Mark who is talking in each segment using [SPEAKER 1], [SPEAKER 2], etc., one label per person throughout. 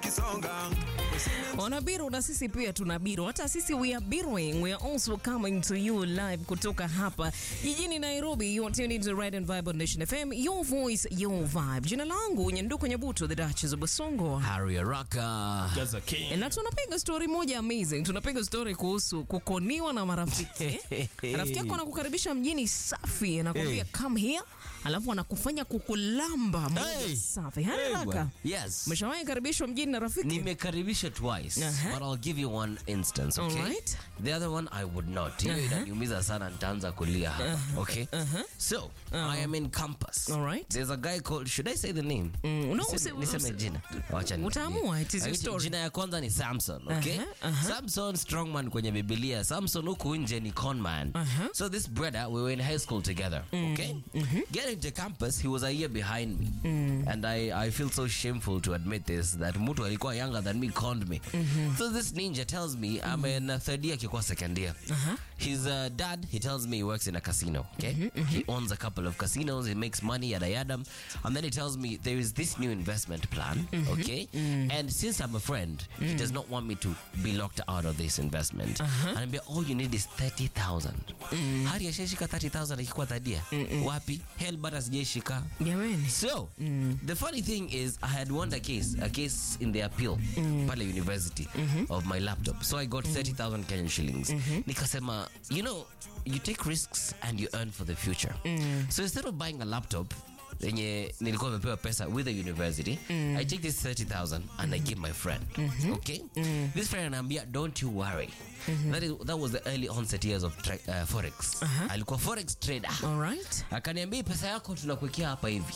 [SPEAKER 1] tukisonga
[SPEAKER 2] Wanabiru na sisi pia tuna biru, hata sisi we are biruing. We are also coming to you live kutoka hapa jijini Nairobi. You are tuned into Red and Vibe on Nation FM, your voice, your vibe. Jina langu Nyanduko Nyabuto, the Duchess of Basongo.
[SPEAKER 3] Harry Araka.
[SPEAKER 2] Na tunapiga story moja amazing. Tunapiga story kuhusu kukoniwa na marafiki. Rafiki yako anakukaribisha mjini safi, anakuambia
[SPEAKER 3] Hey.
[SPEAKER 2] come here, alafu anakufanya kukulamba moja
[SPEAKER 3] Hey.
[SPEAKER 2] safi.
[SPEAKER 3] Hey,
[SPEAKER 2] Haraka.
[SPEAKER 3] bwana. Yes.
[SPEAKER 2] Umeshawahi karibishwa mjini na rafiki?
[SPEAKER 3] Nimekaribisha twice,
[SPEAKER 2] Aha.
[SPEAKER 3] but I'll give you one instance, okay?
[SPEAKER 2] Alright.
[SPEAKER 3] The other one I would not. Hiyo inaniumiza sana nitaanza kulia hapa, okay? So, I am in campus.
[SPEAKER 2] Alright.
[SPEAKER 3] There's a guy called, should I say the name?
[SPEAKER 2] Mm, no,
[SPEAKER 3] Niseme-
[SPEAKER 2] usi-
[SPEAKER 3] niseme
[SPEAKER 2] usi-
[SPEAKER 3] jina. Wacha ni-
[SPEAKER 2] Utaamua, it is your
[SPEAKER 3] Lakini
[SPEAKER 2] story.
[SPEAKER 3] Jina ya kwanza ni Samson, okay?
[SPEAKER 2] Aha, aha.
[SPEAKER 3] Samson strongman kwenye Biblia. Samson huku nje ni conman.
[SPEAKER 2] Aha.
[SPEAKER 3] So this brother, we were in high school together, okay? Getting to campus, he was a year behind me. And I, I feel so shameful to admit this, that mtu alikuwa younger than me conned me. So this ninja tells me I'm in uh, third year akikuwa second year. His uh, dad, he tells me he works in a casino, okay? He owns a couple of casinos, he makes money, yada yada. And then he tells me there is this new investment plan, okay? And since I'm a friend, he does not want me to be locked out of this investment. And I'm all you need is 30,000. Hari ashashika 30,000 akikuwa third year. Wapi? Hell bata sijaishika.
[SPEAKER 2] Jamani.
[SPEAKER 3] So, the funny thing is, I had won a case, a case in the appeal, pale university, of my laptop. So I got 30,000 Kenyan shillings. Nikasema, you know, you take risks and you earn for the future. So instead of buying a laptop, yenye nilikuwa nimepewa pesa with the university i take this 30000 and i give my friend okay this friend anaambia don't you worry that, is, that was the early onset years of tra- uh, forex alikuwa forex trader
[SPEAKER 2] All right.
[SPEAKER 3] akaniambia pesa yako tunakuwekea hapa hivi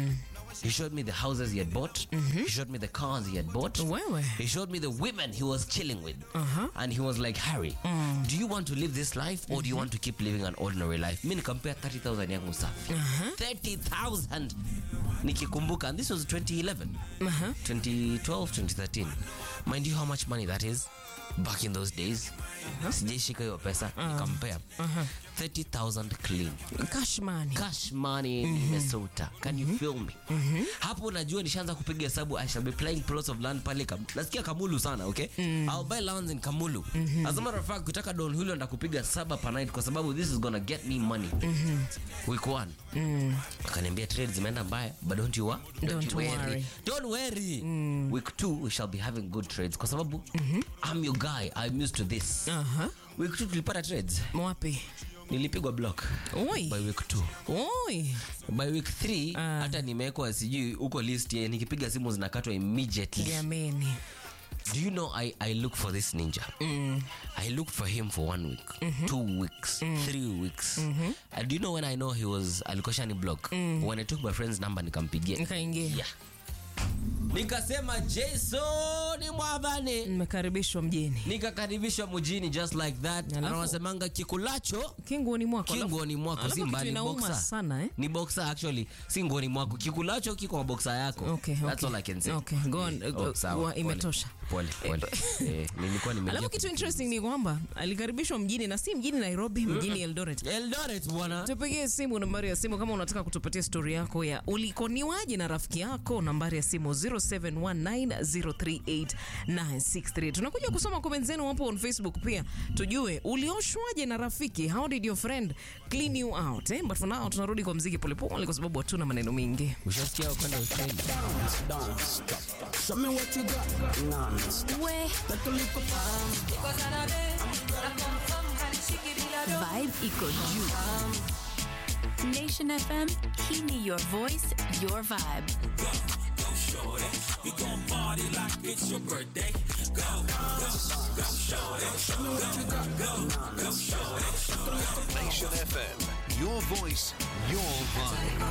[SPEAKER 3] he showed me the houses he had bought he showed me the cars he had bought
[SPEAKER 2] Wewe.
[SPEAKER 3] he showed me the women he was chilling with and he was like harry do you want to live this life or do you want to keep living an ordinary life mi nikampea 30000 yangu safi 30000 nikikumbuka and this was 2011 2012 2013 mind you how much money that is back in those days sijaishika hiyo pesa nikampea 30000 clean
[SPEAKER 2] Cash money.
[SPEAKER 3] cash money in Minnesota. Can you feel me? Hapo najua nishaanza kupiga hesabu I shall be playing plots of land pale Kam- nasikia Kamulu sana, okay? I'll buy lands in Kamulu. As a matter of fact, kutaka Don Julio ndakupiga saba per night kwa sababu this is gonna get me money. Week one. Akaniambia trades zimeenda mbaya, but don't you, wa-
[SPEAKER 2] Don't
[SPEAKER 3] you
[SPEAKER 2] worry.
[SPEAKER 3] Don't worry. Week two we shall be having good trades kwa sababu I'm your guy. I'm used to this.
[SPEAKER 2] Aha.
[SPEAKER 3] Week two tulipata trades.
[SPEAKER 2] Wapi?
[SPEAKER 3] Nilipigwa block.
[SPEAKER 2] Oi.
[SPEAKER 3] By week two
[SPEAKER 2] Oi.
[SPEAKER 3] by week 3
[SPEAKER 2] Ah.
[SPEAKER 3] hata nimewekwa sijui huko list ya nikipiga simu zinakatwa immediately
[SPEAKER 2] Jamani.
[SPEAKER 3] do you know I, i look for this ninja i looked for him for one week two weeks three weeks and do you know when i know he was alikuwa shani block when i took my friend's number nikampigia
[SPEAKER 2] Nikaingia.
[SPEAKER 3] yeah. nikasema jason mwavane
[SPEAKER 2] Nimekaribishwa mjini.
[SPEAKER 3] nikakaribishwa mjini just like that
[SPEAKER 2] Alafu-
[SPEAKER 3] anawasemanga kikulacho
[SPEAKER 2] Kinguoni mwako. alafu-
[SPEAKER 3] kinguoni mwako
[SPEAKER 2] alafu
[SPEAKER 3] si
[SPEAKER 2] kitu
[SPEAKER 3] mbali
[SPEAKER 2] inauma
[SPEAKER 3] boxer.
[SPEAKER 2] sana eh?
[SPEAKER 3] ni boxer actually si nguoni mwako kikulacho kiko kwa boxer yako
[SPEAKER 2] Okay,
[SPEAKER 3] that's
[SPEAKER 2] okay.
[SPEAKER 3] all i can say
[SPEAKER 2] Okay, go on.
[SPEAKER 3] Eh,
[SPEAKER 2] Go-
[SPEAKER 3] oh, sawa,
[SPEAKER 2] wa-
[SPEAKER 3] pole.
[SPEAKER 2] imetosha.
[SPEAKER 3] pole pole eh, nilikuwa nimeingia
[SPEAKER 2] Alafu kitu
[SPEAKER 3] kwenye-
[SPEAKER 2] interesting ni kwamba alikaribishwa mjini na si mjini Nairobi, mjini Eldoret.
[SPEAKER 3] Eldoret bwana
[SPEAKER 2] Tupigie simu nambari ya simu kama unataka kutupatia stori yako ya ulikoniwaje na rafiki yako, nambari ya simu 0719038963. Tunakuja kusoma comment zenu hapo on Facebook pia, tujue ulioshwaje na rafiki. How did your friend clean you out eh? But for now tunarudi kwa mziki polepole kwa sababu hatuna maneno mengi.
[SPEAKER 3] ushasikia kwenda Australia
[SPEAKER 4] Show me what you got. Non-stop. Take a look up.
[SPEAKER 5] Vibe iko juu. Nation FM, hii ni your voice, your vibe.
[SPEAKER 6] Nation FM. Your voice, your vibe.